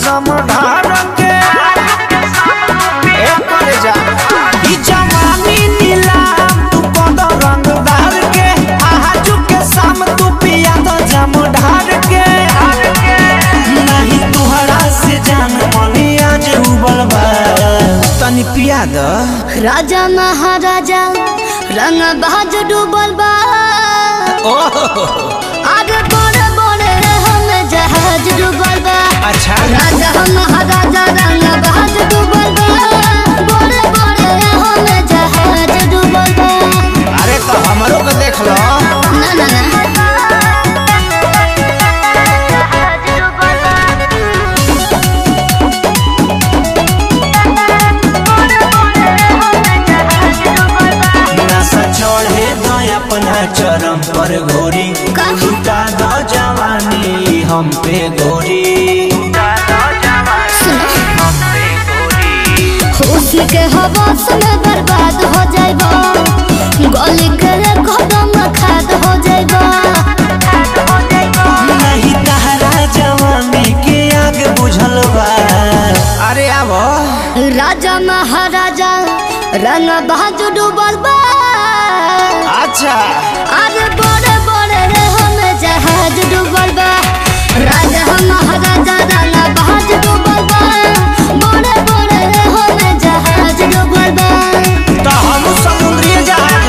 समधार के ए करे जा ई जवानी नीलाम तू कद रंगदार के आजू के शाम तू पिया तो जम ढार के नहीं तुहरा से जान मनी आज उबल बा तनी पिया द राजा महाराजा रंग बाज डूबल बा आगे बड़े बड़े हम जहाज डूबल बा अच्छा राजा महाराजा रंग बाज डूबल बा बड़े बड़े हम जहाज डूबल बा अरे तो हमरो के देख लो ना ना ना नशा चढ़े दो अपना चरम पर घोरी का? लुटा दो जवानी हम पे गोरी खुशी के हवास में बर्बाद हो जाएगा गली के कदम खाद हो जाएगा नहीं तहरा जवानी के आगे बुझल बा अरे आबो राजा महाराजा रंग बाज डूबल बा अच्छा आगे बड़े बड़े रे हम जहाज डूबल बा राजा महाराजा रंग बाज डूबल बा बड़े बड़े रे हम जहाज डूबल बा तो हम समुद्री जहाज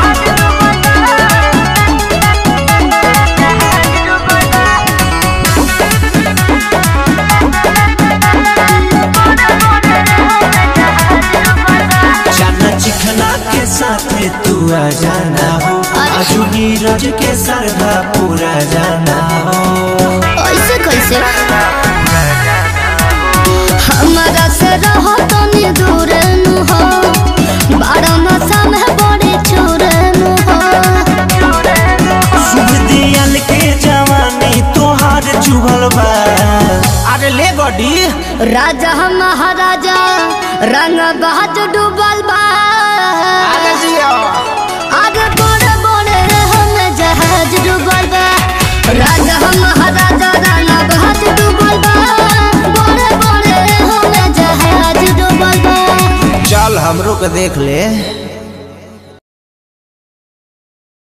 जाना चिखना के साथ तू आ जाना हो आजू नीरज के सरधा पूरा जाना हो ऐसे कैसे हमारा से रहो तनी दूर नु हो बारह मासा में बड़ी चूर नु हो शुभ दियल के जवानी तोहार चुगल बा अरे ले गडी राजा महाराजा रंग बाज डूबल बा अरे जियो आगे बड़े बड़े हम जहाज डूबल बा राजा महाराजा रंग बाज डूबल बा बड़े बड़े हम जहाज डूबल बा चल हमरो के देख ले